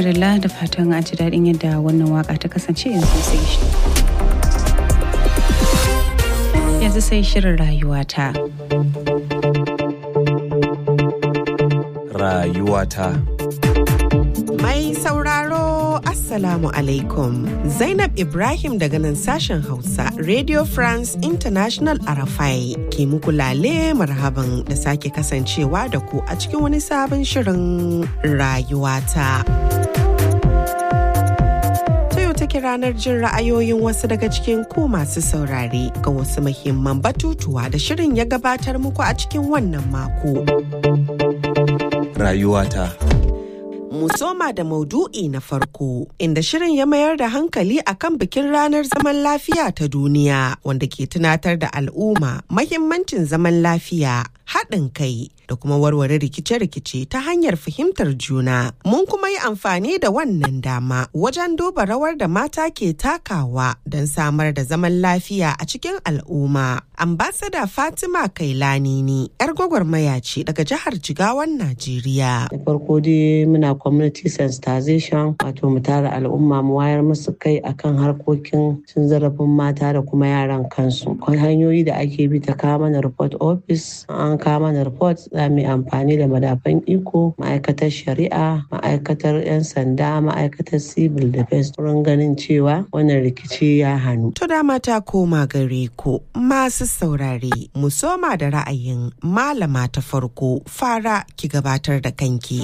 madalla da fatan a ji daɗin yadda wannan waka ta kasance yanzu sai shi. Yanzu sai shirin rayuwata. Rayuwata. Mai sauraro Assalamu alaikum. Zainab Ibrahim daga nan sashen Hausa Radio France International Arafai ke muku lale marhaban da sake kasancewa da ku a cikin wani sabon shirin rayuwata. take ranar jin ra'ayoyin wasu daga cikin ku masu saurare ga wasu muhimman batutuwa da shirin ya gabatar muku a cikin wannan mako. Rayuwata. mu soma da maudu'i na farko inda shirin ya mayar da hankali akan bikin ranar zaman lafiya ta duniya wanda ke tunatar da al'umma mahimmancin zaman lafiya haɗin kai da kuma warware rikice-rikice ta hanyar fahimtar juna. Mun kuma yi amfani da wannan dama wajen duba rawar da mata ke takawa don samar da zaman lafiya a cikin al'umma. Ambasada Fatima Kailani ne 'yar gwagwarmaya ce daga jihar Jigawan Najeriya. Da farko dai muna community sensitization wato mu tara al'umma mu wayar musu kai akan harkokin cin zarafin mata da kuma yaran kansu. Akwai hanyoyi da ake bi ta kawo mana report office an kawo mana report za mu yi amfani da madafan iko ma'aikatar shari'a ma'aikatar 'yan sanda ma'aikatar civil defense wurin ganin cewa wannan rikici ya hannu. To dama ta koma gare ku masu saurare mu soma da ra'ayin malama ta farko fara ki gabatar da kanki.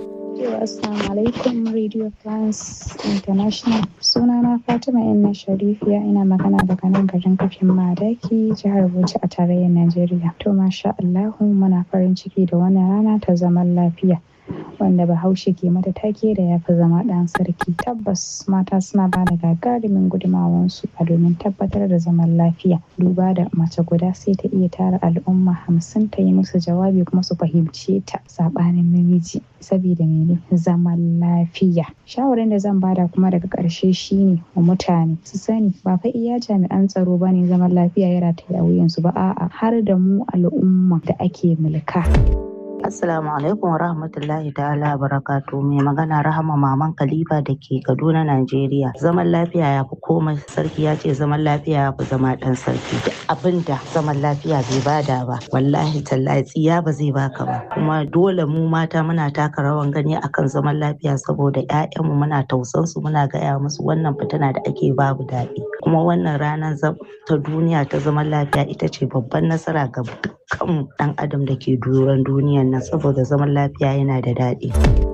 Assalamu alaikum Radio France International. Sunana Fatima Inna Sharifiya ina magana daga nan garin kafin Madaki jihar Bauchi a tarayyar Najeriya. To masha Allahu muna farin ciki da wannan rana ta zaman lafiya. wanda bahaushe ke mata take da ya fi zama ɗan sarki tabbas mata suna ba da gagarumin gudumawansu a domin tabbatar da zaman lafiya duba da mace guda sai ta iya tara al'umma hamsin ta yi musu jawabi kuma su fahimce ta saɓanin namiji saboda mene zaman lafiya shawarin da zan bada kuma daga ƙarshe shine wa mutane su sani ba fa iya jami'an tsaro ba ne zaman lafiya ya rataya wuyansu ba a'a har da mu al'umma da ake mulka. Assalamu alaikum rahmatullahi ta'ala barakatu mai magana rahama maman Khalifa da ke Kaduna Najeriya. Zaman lafiya ya fi komai sarki ya ce zaman lafiya ya fi zama dan sarki. Da abinda zaman lafiya bai bada ba wallahi tallahi tsiya ba zai baka ba. Kuma dole mu mata muna taka rawan gani akan zaman lafiya saboda 'ya'yanmu muna tausan su muna gaya musu wannan fitina da ake babu daɗi. Kuma wannan ranar ta duniya ta zaman lafiya ita ce babban nasara ga dukkan ɗan adam da ke duran duniyan nan saboda zaman lafiya yana da daɗi.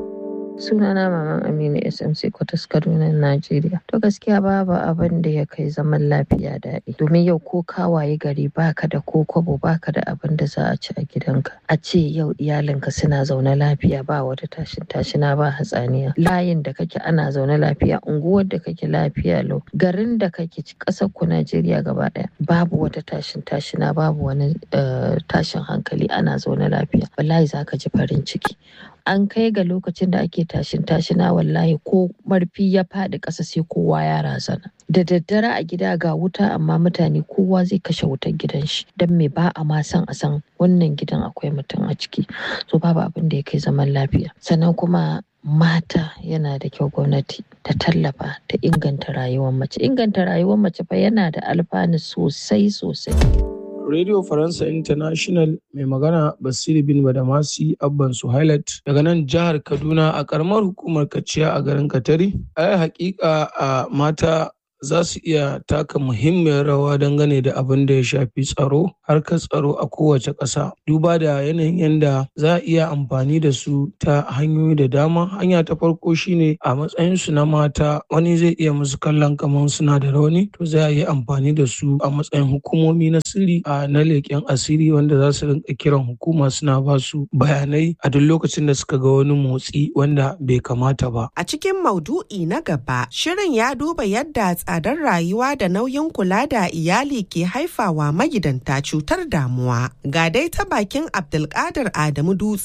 sunana maman aminu smc kwatas kaduna najeriya to gaskiya babu abin da ya kai zaman lafiya daɗi domin yau ko kawaye gari baka da ko kwabo baka da abin da za a ci a gidanka a ce yau iyalinka suna zaune lafiya ba wata tashin tashina ba hatsaniya layin da kake ana zaune lafiya unguwar da kake lafiya lau garin da kake ƙasar ku najeriya gaba ɗaya babu wata tashin tashina babu wani tashin hankali ana zaune lafiya wallahi zaka ji farin ciki an kai ga lokacin da ake tashin tashina wallahi ko marfi ya faɗi ƙasa sai kowa ya razana da daddare a gida ga wuta amma mutane kowa zai kashe wutar gidan shi don me ba a ma san a san wannan gidan akwai mutum a ciki so babu abin da ya kai zaman lafiya sannan kuma mata yana da kyau gwamnati ta tallafa ta inganta rayuwar mace inganta rayuwar mace fa yana da alfanu sosai sosai Radio Faransa International mai magana Basiru bin Badamasi Abban Suhailat daga nan jihar Kaduna a karamar hukumar Kaciya a garin Katari. Ai hakika a mata za su iya taka muhimmiyar rawa dangane da abin da ya shafi tsaro harkar tsaro a kowace ƙasa duba da yanayin yadda za a iya amfani da su ta hanyoyi da dama hanya ta farko shine a matsayinsu na mata wani zai iya musu kallon kamar suna da rauni to za a yi amfani da su a matsayin hukumomi na sirri a na leƙen asiri wanda za su rinka kiran hukuma suna ba su bayanai a duk lokacin da suka ga wani motsi wanda bai kamata ba a cikin maudu'i na gaba shirin ya duba yadda tsadar rayuwa da nauyin kula da iyali ke haifawa magidanta cutar damuwa. Ga dai ta bakin Abdulkadir Adamu Dutse,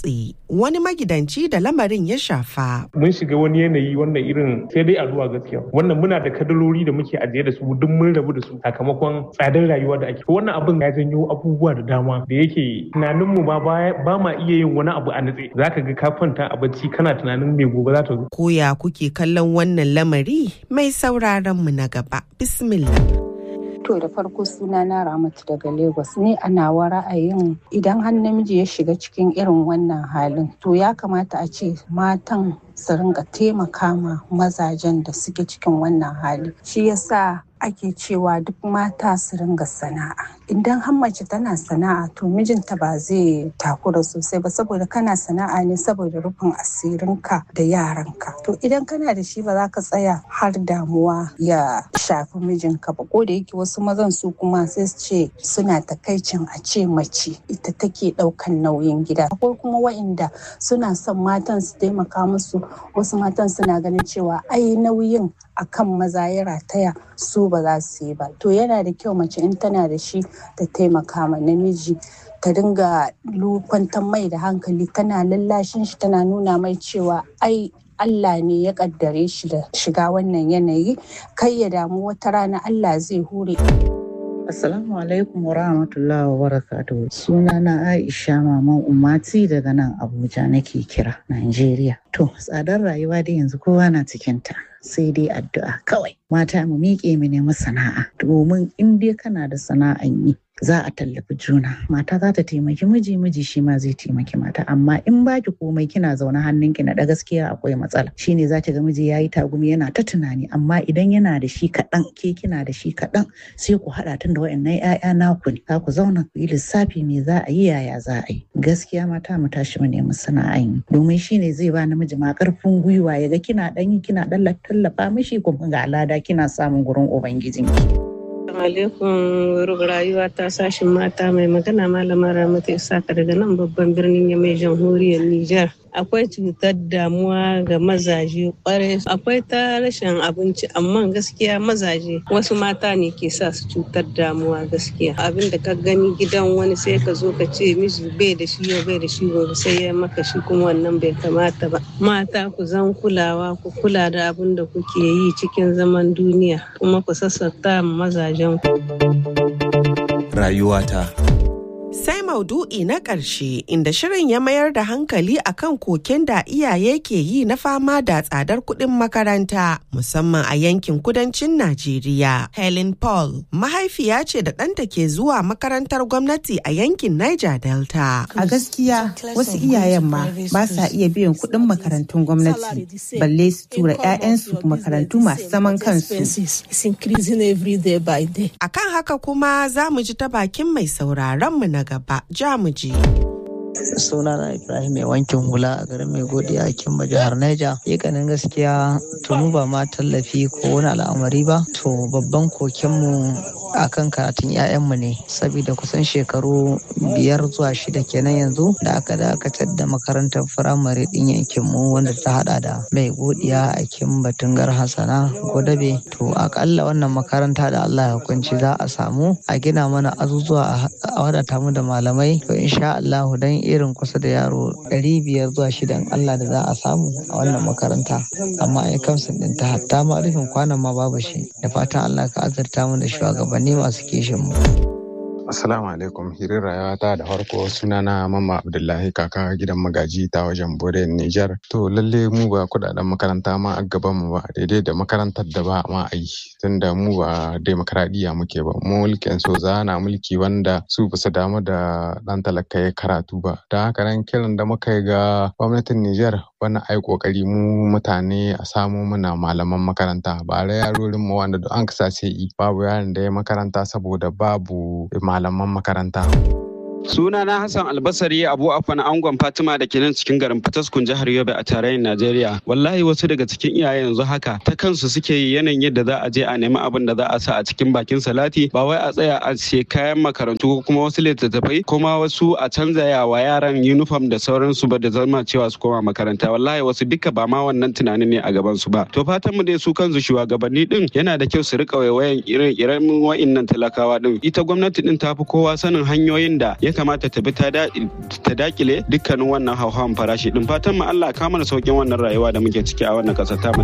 wani magidanci da lamarin ya shafa. Mun shiga wani yanayi wannan irin sai dai addu'a gaskiya. Wannan muna da kadalori da muke ajiye da su duk mun rabu da su sakamakon tsadar rayuwa da ake. Wannan abin ya janyo abubuwa da dama da yake tunaninmu ma ba ma iya yin wani abu a nutse. Zaka ga ka kwanta a bacci kana tunanin me gobe za ta zo. Koya kuke kallon wannan lamari mai sauraron mu na gaba. Bismillah. To da farko suna na Ramatu daga Lagos ne a nawa ra'ayin idan har namiji ya shiga cikin irin wannan halin to ya kamata a ce matan su ringa taimaka ma mazajen da suke cikin wannan hali. Shi yasa ake cewa duk mata su ringa sana'a idan har mace tana sana'a to mijinta ba zai takura sosai ba saboda kana sana'a ne saboda rufin asirinka da yaranka to idan kana da shi ba za ka tsaya har damuwa ya shafi mijinka ba ko da yake wasu mazan su kuma sai su ce suna takaicin a ce mace ita take ɗaukan nauyin gida akwai kuma wa'inda suna son matan su taimaka musu wasu matan suna ganin cewa ai nauyin akan maza ya rataya su ba za su yi ba to yana da kyau mace in tana da shi ta taimaka ma namiji ta dinga kwantar mai da hankali tana lallashin shi tana nuna mai cewa ai Allah ne ya kaddare shi da shiga wannan yanayi kai ya damu wata rana Allah zai hure Assalamu alaikum wa rahmatullahi wa barakatuhu. Suna na Aisha Maman Umati daga nan Abuja nake kira, Najeriya. To, tsadar rayuwa dai yanzu kowa na cikinta. Sai dai addu'a kawai. Mata mu miƙe mu nemi sana'a. Domin in dai kana da sana'an yi, za a tallafi juna mata za ta taimaki miji miji shi ma zai taimaki mata amma in baki komai kina zaune hannunki na da gaskiya akwai matsala shine za ki ga miji yayi tagumi yana ta tunani amma idan yana da shi kaɗan ke kina da shi kaɗan sai ku haɗa tun da wayannan ƴaƴa naku ne za ku zauna ku yi lissafi me za a yi yaya za a yi gaskiya mata mu tashi mu nemi sana'an yi domin shine zai ba namiji ma ƙarfin gwiwa ya ga kina ɗan yi kina ɗan tallafa mishi kuma ga alada kina samun gurin ubangijinki. alaikum rayuwa ta sashin mata mai magana malama ramata isaka daga nan babban birnin yamai jamhuriyar Nijar. akwai cutar damuwa ga mazaje kwarai akwai ta rashin abinci amma gaskiya mazaje wasu mata ne ke sa su cutar damuwa gaskiya abin da ka gani gidan wani sai ka zo ka ce miji bai da shi yau bai da shi gobe sai ya maka shi kuma wannan bai kamata ba mata ku zan kulawa ku kula da abin da kuke yi cikin zaman duniya kuma ku sassata mazajen ku rayuwata Sai maudu'i na ƙarshe inda shirin ya mayar da hankali akan koken da iyaye ke yi na fama da tsadar kuɗin makaranta musamman a yankin kudancin Najeriya. Helen Paul mahaifiya ce da ɗanta ke zuwa makarantar gwamnati a yankin Niger Delta. A gaskiya wasu iyayen ma ba sa iya biyan kuɗin makarantun gwamnati balle su tura 'ya'yansu makarantu masu zaman kansu. Akan haka kuma za mu ji ta bakin mai sauraron mu na gaba jamuji. sunana ibrahim mai wankin hula a garin mai godiya a kimba jihar neja ganin gaskiya tunu ba ma tallafi ko wani al'amari ba to babban kokenmu akan karatun 'ya'yanmu ne saboda kusan shekaru biyar zuwa shida kenan yanzu da aka dakatar da makarantar firamare din yankinmu wanda ta hada da mai godiya a kimba tungar hasana godabe to akalla wannan makaranta da allah ya hukunci za a samu a gina mana azuzuwa a wadata mu da malamai to insha allahu dan irin kusa da yaro ɗari biyar zuwa shidan Allah da za a samu a wannan makaranta amma ai kamsin ɗin ta hatta ma rufin kwanan ma babu shi da fatan Allah ka azurta mu da shugabanni masu kishin mu. Assalamu alaikum hirin rayuwata da farko sunana Mamma Abdullahi kaka gidan magaji ta wajen Bore Nijar. To lalle mu ba kudaden makaranta ma a gaban mu ba daidai da makarantar da ba ma a yi tunda mu ba demokradiyya muke ba mu mulkin soza na mulki wanda su basu damu da dan talaka ya karatu ba. Don haka nan kiran da muka yi ga gwamnatin Nijar wani ai kokari mu mutane a samo mana malaman makaranta ba da yarorin mu wanda an kasa sai babu yaron da ya makaranta saboda babu malaman makaranta. Sunana Hassan Albasari Abu Afan Angon Fatima da ke nan cikin garin Fataskun jihar Yobe a tarayyar Najeriya. Wallahi wasu daga cikin iyaye yanzu haka ta kansu suke yi yanayin yadda za a je a nemi abin da za a sa a cikin bakin salati ba wai a tsaya a ce kayan makarantu ko kuma wasu littattafai kuma wasu a canza yawa yaran uniform da sauransu ba da zama cewa su koma makaranta. Wallahi wasu duka ba ma wannan tunanin ne a gaban su ba. To fatan mu dai su kansu shugabanni din yana da kyau su rika waiwayan irin irin wa'innan talakawa din. Ita gwamnati din ta fi kowa sanin hanyoyin da ya ya kamata ta bi ta dakile dukkanin wannan hauhawan farashi din fatan mu Allah ka mana saukin wannan rayuwa da muke ciki a wannan ƙasar ta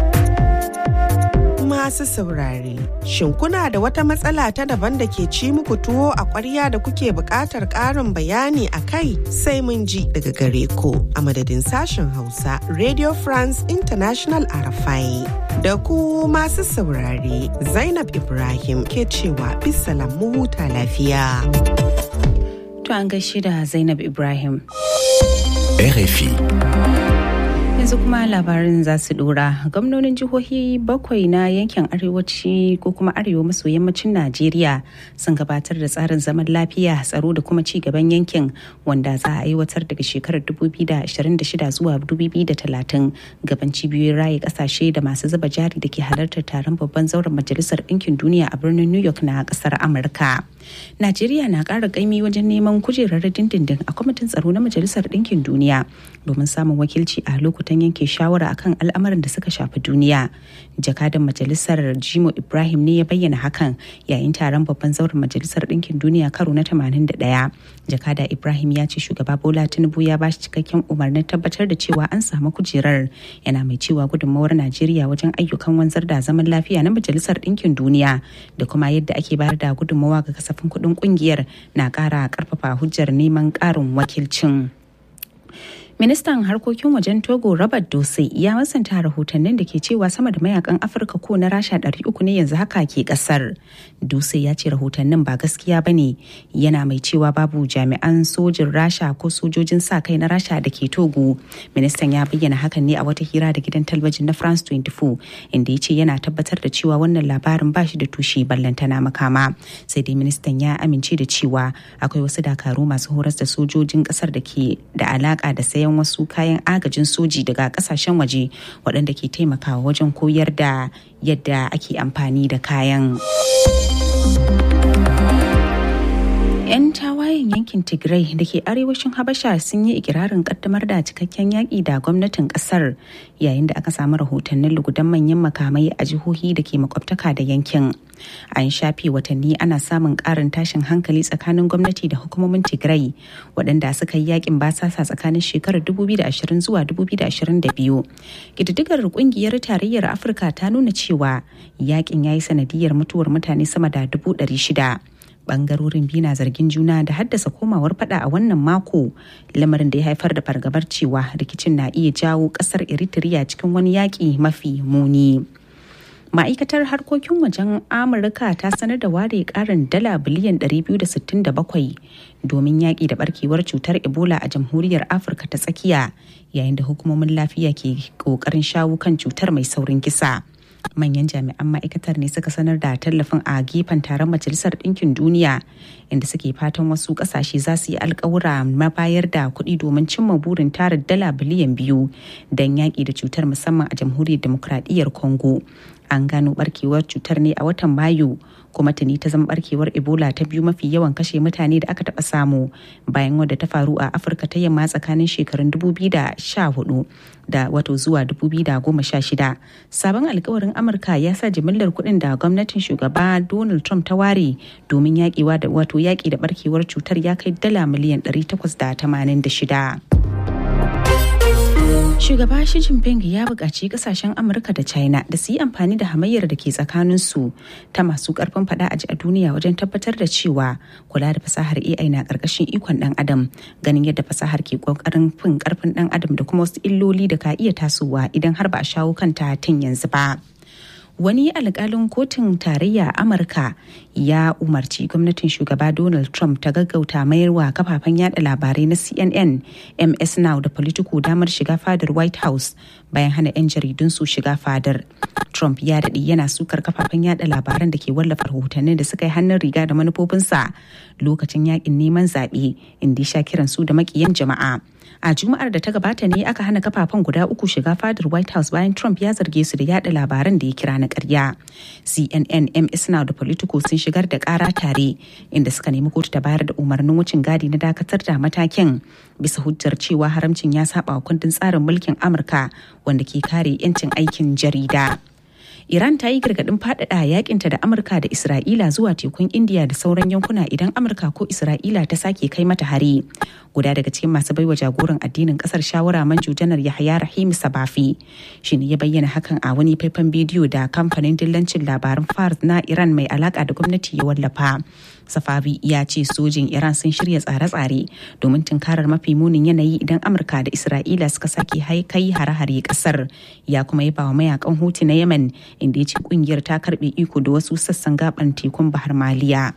masu saurare. Shin kuna da wata matsala ta daban da ke ci muku tuwo a ƙwarya da kuke buƙatar ƙarin bayani a kai sai mun ji daga gare ku a madadin sashen Hausa Radio France International Arafai. Da ku masu saurare Zainab Ibrahim ke cewa bisalam mu huta lafiya. To an gaishe da Zainab Ibrahim. RFI. yanzu kuma labarin za su dora gwamnonin jihohi bakwai na yankin arewaci ko kuma arewa maso yammacin najeriya sun gabatar da tsarin zaman lafiya tsaro da kuma ci gaban yankin wanda za a aiwatar daga shekarar 2026 zuwa 2030 gaban cibiyoyin raye kasashe da masu zuba jari da ke halartar taron babban zauren majalisar ɗinkin duniya a birnin new york na ƙasar amurka najeriya na ƙara ƙaimi wajen neman kujerar dindindin a kwamitin tsaro na majalisar ɗinkin duniya domin samun wakilci a lokutan yanke shawara akan al'amuran da suka shafi duniya jakadan majalisar jimo ibrahim ne ya bayyana hakan yayin taron babban zauren majalisar ɗinkin duniya karo na 81 jakada ibrahim ya ce shugaba bola tinubu ya ba shi cikakken umarnin tabbatar da cewa an samu kujerar yana mai cewa gudunmawar najeriya wajen ayyukan wanzar da zaman lafiya na majalisar ɗinkin duniya da kuma yadda ake bayar da gudunmawa ga kasafin kuɗin ƙungiyar na ƙara ƙarfafa hujjar neman ƙarin wakilcin. ministan harkokin wajen togo robert dose ya masanta rahotannin da ke cewa sama da mayakan afirka ko na rasha 300 ne yanzu haka ke kasar dose ya ce rahotannin ba gaskiya ba ne yana mai cewa babu jami'an sojin rasha ko sojojin sa kai na rasha da ke togo ministan ya bayyana hakan ne a wata hira da gidan talabijin na france 24 inda ya ce yana tabbatar da cewa wannan labarin ba shi da tushe ballantana makama sai dai ministan ya amince da cewa akwai wasu dakaru masu horas da sojojin kasar da ke da alaka da sayan sayan wasu kayan agajin soji daga kasashen waje waɗanda ke taimakawa wajen koyar da yadda ake amfani da kayan. 'yan tawayen yankin tigray da ke arewacin habasha sun yi ikirarin kaddamar da cikakken yaƙi da gwamnatin ƙasar yayin da aka samu rahotannin lugudan manyan makamai a jihohi da ke makwabtaka da yankin an shafe watanni ana samun ƙarin tashin hankali tsakanin gwamnati da hukumomin tigray waɗanda suka yi yakin basasa tsakanin shekarar 2020 zuwa 2022 ƙididdigar ƙungiyar tarayyar afirka ta nuna cewa yakin ya yi sanadiyar mutuwar mutane sama da 600 bangarorin biyu na zargin juna da haddasa komawar fada a wannan mako lamarin da ya haifar da fargabar cewa rikicin na iya jawo kasar eritrea cikin wani yaƙi mafi muni ma'aikatar harkokin wajen amurka ta sanar da ware karin dala biliyan 267 domin yaƙi da barkewar cutar ebola a jamhuriyar afirka ta tsakiya yayin da hukumomin lafiya ke ƙoƙarin shawo kan cutar mai saurin kisa. manyan jami'an ma'aikatar ne suka sanar da tallafin a gefen taron majalisar ɗinkin duniya inda suke fatan wasu ƙasashe za su yi alkawura mabayar da kuɗi domin cimma burin tara dala biliyan biyu don yaƙi da cutar musamman a jamhuriyar demokradiyyar congo an gano barkewar cutar ne a watan mayu kuma tuni ta zama barkewar ebola ta biyu mafi yawan kashe mutane da aka taɓa samu bayan wadda ta faru a afirka ta yamma tsakanin shekarun 2014 da wato zuwa 2016 sabon alkawarin amurka ya sa jimillar kuɗin da gwamnatin shugaba donald trump ta ware domin yaƙiwa da wato yaƙi da barkewar cutar ya kai dala miliyan 886 Shugaba Xi Jinping ya buƙaci kasashen Amurka da China da su yi amfani da hamayyar da ke tsakaninsu ta masu ƙarfin faɗa a ji a duniya wajen tabbatar da cewa kula da fasahar AI na ƙarƙashin ikon ɗan adam ganin yadda fasahar ke ƙoƙarin fin ƙarfin ɗan adam da kuma wasu illoli da ka iya tasowa idan har ba a shawo kanta tun yanzu ba. wani alkalin kotun tarayya amurka ya umarci gwamnatin shugaba donald trump ta gaggauta mayarwa kafafen yada labarai na cnn ms now da politico damar shiga fadar white house bayan hana 'yan jaridun su shiga fadar trump ya daɗe yana sukar kafafen yada labaran da ke wallafa rahotannin da suka yi hannun riga da manufofinsa lokacin yakin neman zaɓe inda ya sha kiran su da makiyan jama'a a juma'ar da ta gabata ne aka hana kafafen guda uku shiga fadar white house bayan trump ya zarge su da yada labaran da ya kira na karya cnn ms now da politico sun shigar da kara tare inda suka nemi kotu ta bayar da umarnin wucin gadi na dakatar da matakin bisa hujjar cewa haramcin ya saba wa kundin tsarin mulkin amurka wanda ke kare 'yancin aikin jarida Iran ta yi gargaɗin faɗaɗa yakinta da Amurka da Isra'ila zuwa tekun Indiya da sauran yankuna idan Amurka ko Isra'ila ta sake kai mata hari. Guda daga cikin masu baiwa jagoran addinin kasar shawara manju janar Yahaya Rahim Sabafi shi ne ya bayyana hakan a wani faifan bidiyo da kamfanin dillancin labaran Fars na Iran mai alaka da gwamnati ya wallafa. Safavi ya ce sojin Iran sun shirya tsare-tsare domin tunkarar mafi munin yanayi idan Amurka da Isra'ila suka sake kai hare-hare kasar. Ya kuma yaba wa mayakan Hutu na Yemen inda ya ce kungiyar ta karbe iko da wasu sassan gaban tekun Bahar Maliya.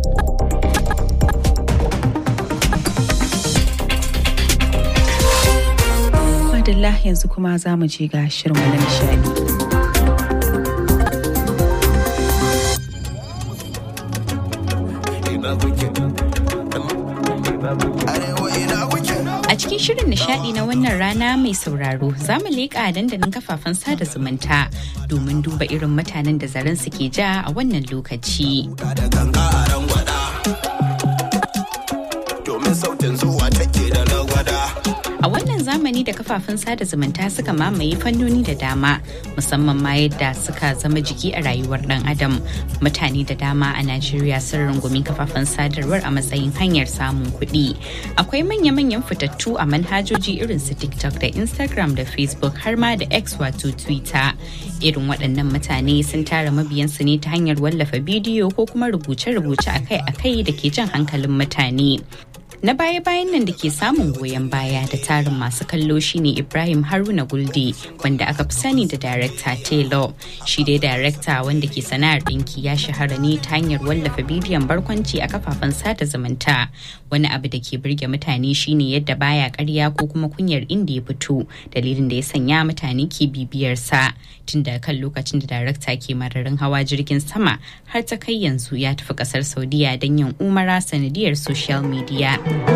Madalla yanzu kuma za mu je ga shirin na nishadi. A cikin shirin nishadi na wannan rana mai sauraro za mu leƙa dandalin kafafen sada zumunta domin duba irin mutanen da zaren suke ja a wannan lokaci. Domin sautin zuwa take da lagwada. A wannan zamani da kafafen sada zumunta suka mamaye fannoni da dama musamman ma yadda suka zama jiki a rayuwar dan adam mutane da dama a Najeriya sun rungumi kafafen sadarwar a matsayin hanyar samun kuɗi. Akwai manya-manyan fitattu a manhajoji irin su TikTok da Instagram da Facebook har ma da X wato Twitter. Irin waɗannan mutane sun tara mabiyansu ne ta hanyar wallafa bidiyo ko kuma rubuce-rubuce akai-akai da ke jan hankalin mutane. na baya-bayan nan da ke samun goyon baya da tarin masu kallo shine ibrahim haruna gulde wanda aka fi sani da darekta taylor shi dai darekta wanda ke sana'ar ɗinki ya shahara ne ta hanyar wallafa bidiyon barkwanci a kafafen sada zumunta wani abu da ke birge mutane shine yadda baya karya ko kuma kunyar inda ya fito dalilin da ya sanya mutane ke bibiyarsa tun da kan lokacin da darekta ke mararin hawa jirgin sama har ta kai yanzu ya tafi kasar saudiya don yin umara sanadiyar social media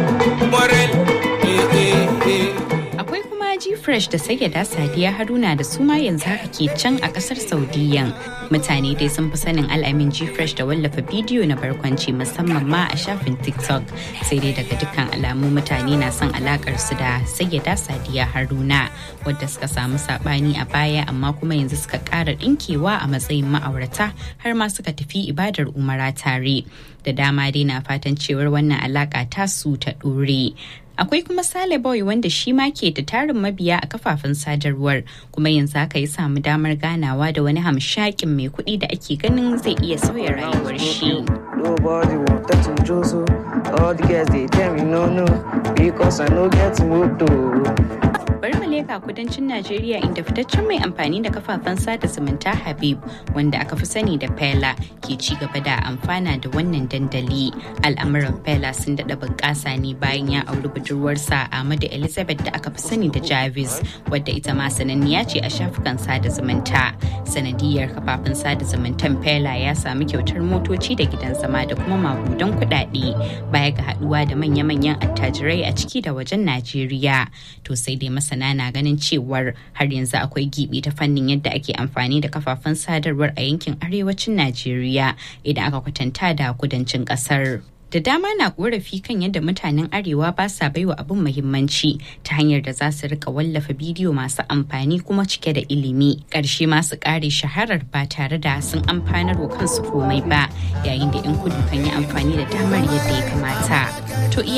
Akwai kuma G-Fresh da Sayyada Sadiya Haruna da suma yanzu haka ke can a kasar Saudiyan. Mutane dai sun fi sanin al'amin G-Fresh da wallafa bidiyo na barkwanci musamman ma a shafin TikTok. Sai dai daga dukkan alamu mutane na son alakar su da Sayyada Sadiya Haruna wadda suka samu sabani a baya amma kuma yanzu suka ƙara ɗinkewa a matsayin ma'aurata har ma suka tafi ibadar umara tare. Da dama dai na fatan cewar wannan alaka tasu ta ɗore. akwai kuma sale boy wanda shi ma ke da tarin mabiya a kafafen sadarwar kuma yanzu haka ya samu damar ganawa da wani hamshakin mai kuɗi da ake ganin zai iya sauya rayuwar shi Nobody want that to Joso. All the girls they tell me no no because I no get moto. bari mu leka kudancin Najeriya inda fitaccen mai amfani da kafafen sada zumunta Habib wanda aka fi sani da Fela ke ci gaba da amfana da wannan dandali. Al'amuran Fela sun daɗa bunƙasa ne bayan ya auri budurwarsa Ahmadu Elizabeth da aka fi sani da Jarvis wadda ita ma sananniya ce a shafukan sada zumunta. Sanadiyar kafafen sada zumuntan Fela ya sami kyautar motoci da gidan zama da kuma magudan kuɗaɗe baya ga haɗuwa da manya-manyan attajirai a ciki da wajen Najeriya. To sai dai masa masana na ganin cewar har yanzu akwai gibi ta fannin yadda ake amfani da kafafen sadarwar a yankin arewacin najeriya idan aka kwatanta da kudancin kasar da dama na korafi kan yadda mutanen arewa ba sa baiwa abin muhimmanci ta hanyar da za su rika wallafa bidiyo masu amfani kuma cike da ilimi ƙarshe masu ƙare shaharar ba tare da sun amfanar wa kansu komai ba yayin da 'yan kudu kan yi amfani da damar yadda ya kamata to